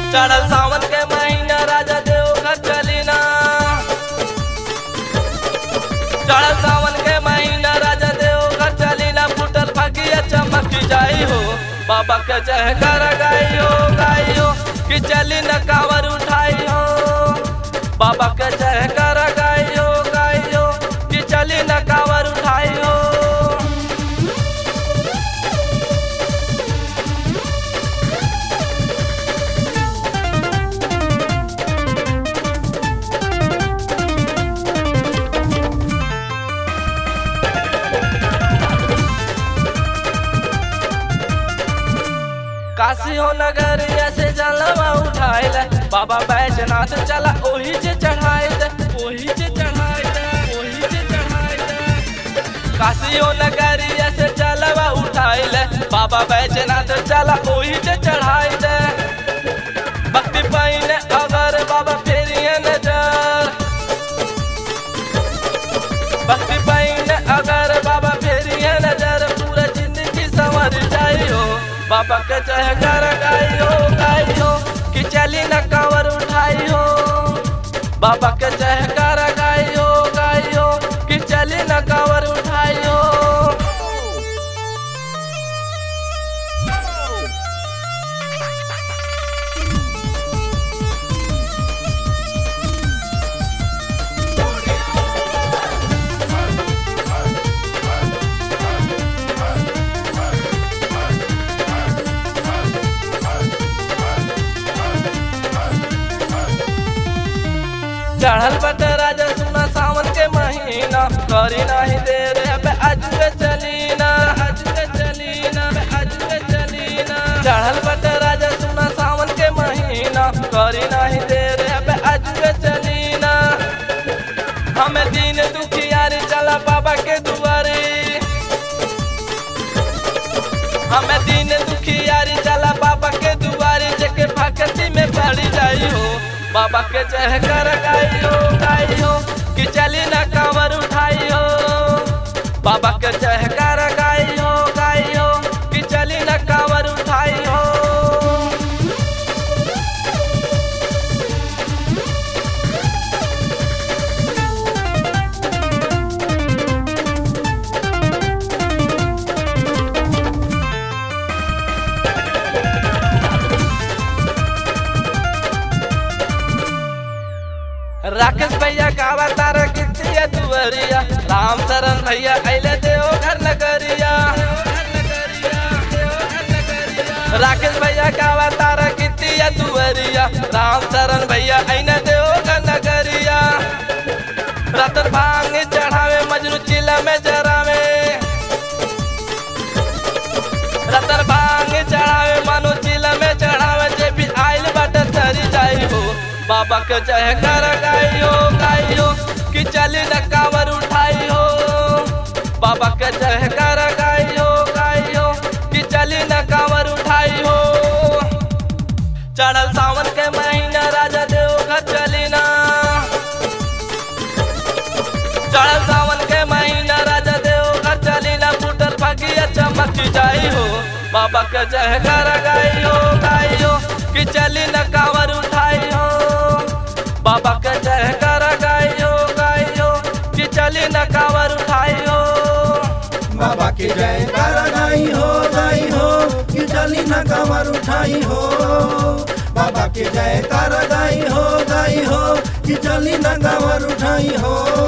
चढ़ल सावन के महीना राजा देवघर चली ना चढ़ल सावन के महीना राजा देवघर चली ना फुटल फकिया चमक जाई हो बाबा के जय कर गाई हो गाई हो कि चली न कावर उठाई हो बाबा के जय कर गाई हो गाई हो कि चली न कावर उठाई हो काशी हो नगरिया से जलवा उठाइल बाबा बैजनाथ चला ओही से चढ़ाइल ओही से चढ़ाइल ओही से चढ़ाइल काशी हो नगरिया से जलवा उठाइल बाबा बैजनाथ चला ओही से चढ़ाइल भक्ति पाइन अगर बाबा फेरिए नजर भक्ति पाइन अगर बाबा फेरिए नजर पूरा जिंदगी संवर जाई हो बाबा के चाहे कर गाई हो गाई हो कि चली न कावर उठाई हो बाबा के चाहे कर गाई हो गाई हो कि चली न कावर उठाई हो चढ़ल बट राजा सुना सावन के महीना करी नहीं देर अब आज के चलीना आज के चलीना आज के चलीना चढ़ल बट राजा सुना सावन के महीना करी नहीं देर अब आज के चलीना हमें दिन दुखियारी चला बाबा के दुआरे हमें दिन दुखियारी चला बाबा के दुआरे जेके भक्ति में पड़ जाई हो बाबा के जय कर गाई हो गाई हो कि चली न कांवर उठाई हो बाबा के जय कर गाई हो गाई हो कि चली न कांवर उठाई हो राकेश भैया कावा तारा कितिया दुवरिया राम शरण भैया अले देव घर नगरिया राकेश भैया कावा तारा कितिया दुवरिया राम शरण भैया अने देव घर नगरिया रतन भांग चढ़ावे मजनू चिला में जरावे रतन भांग चढ़ावे मानो चिला में चढ़ावे जे भी आइल बाटे तरी जाई हो बाबा के जय कर गाई हो गाई हो कि चली न कावर उठाई हो बाबा के जय कर गाई हो गाई हो कि चली न कावर उठाई हो चढ़ल सावन के महीना राजा देव घर चली ना चढ़ल सावन के महीना राजा देव घर चली ना फूटल फकिया चमक जाई हो बाबा के जय कर गाई हो गाई हो कि चली न कावर उठाई हो बाबा के जय कर गाई हो गाई हो कि चली न कावर उठाई हो बाबा के जय कर गाई हो गाई हो कि चली न कमर उठाई हो बाबा के जय कर गाई हो गाई हो कि चली न कमर उठाई हो